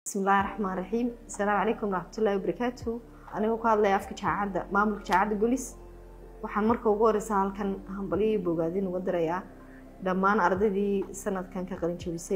bismillahi raxmaan raxiim asalaamu calaykum waraxmatullahi wabarakaatu anigoo ku hadlaya afka jaacadda maamulka jaacadda golis waxaan marka ugu horeysa halkan hambalyo iyo bogaadin uga dirayaa dhammaan ardaydii sanadkan ka qalin jabisay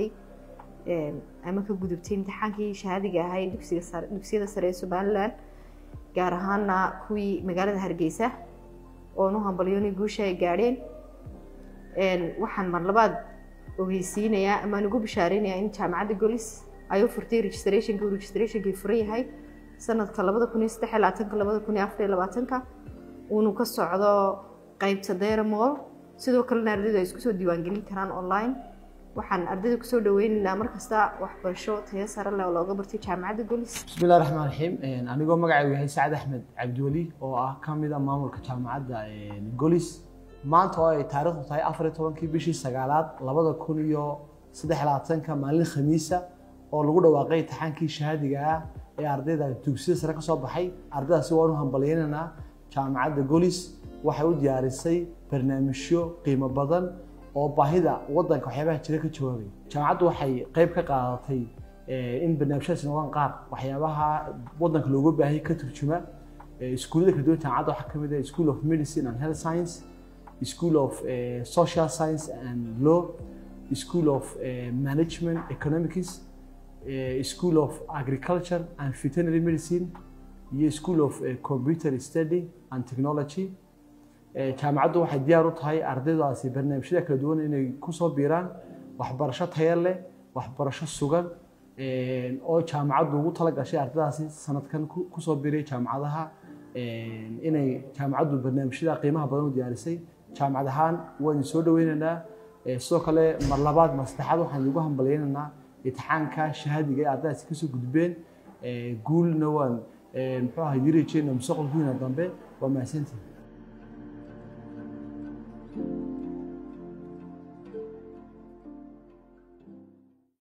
ama ka gudubtay imtixaankii shahaadiga ahaa ee dugsiga sare dugsiyada sare ee somalilan gaar ahaana kuwii magaalada hargeysa oon u hambalyoonay guusha ay gaadheen waxaan mar labaad ogeysiinayaa amaan ugu bishaareynaya in jaamacadda golis ay u furtay registrationka uu registrationkii furan yahay sanadka labada kun iyo saddex iyo labaatanka labada kun iyo afar iyo labaatanka uunu ka socdo qeybta dayra mool sidoo kalena ardaydu ay isku soo diiwaangelin karaan online waxaan ardayda kusoo dhaweynaynaa markasta waxbarasho tayo sare leh oo looga bartay jaamacadda golis bismillahi raxmaan raxiim anigoo magacaygu yahay sacad axmed cabdiweli oo ah ka mid a maamulka jaamacadda golis maanta oo ay taariikhdu tahay afar iyo tobankii bishii sagaalaad labada kun iyo saddex iyo labaatanka maalin khamiisa oo lagu dhawaaqay imtixaankii shahaadiga ah ee ardayda dugsiyada sare ka soo baxay ardaydaasi waan u hambalyeynanaa jaamacadda golis waxay u diyaarisay barnaamijyo qiimo badan oo baahida wadanka waxyaabaha jira ka jawaabay jaamacaddu waxay qayb ka qaadatay in barnaamijyadaasi noqdaan qaar waxyaabaha wadanka looga baahayay ka turjuma iskuullada kala duwan jaamacadda waxaa kamid ah school of medicine and health science school of social science and law school of management economics school of agriculture and veterinary medicine iyo school of computer study and technology jaamacaddu waxay diyaar u tahay ardaydaasi barnaamijyada kala duwan inay kusoo biiraan waxbarasho tayo leh waxbarasho sugan oo jaamacaddu ugu tala gashay ardaydaasi sanadkan kusoo biiray jaamacadaha inay jaamacaddu barnaamijyada qiimaha badan u diyaarisay jaamacad ahaan waan soo dhaweynaynaa sidoo kale mar labaad mar saddexaad waxaan idigu hambalyeynaynaa imtixaanka shahaadiga ee ardaydaasi kasoo gudbeen guulna waan muxuu ahaa yiri jeena mustaqbalkiina dambe waa mahadsantihin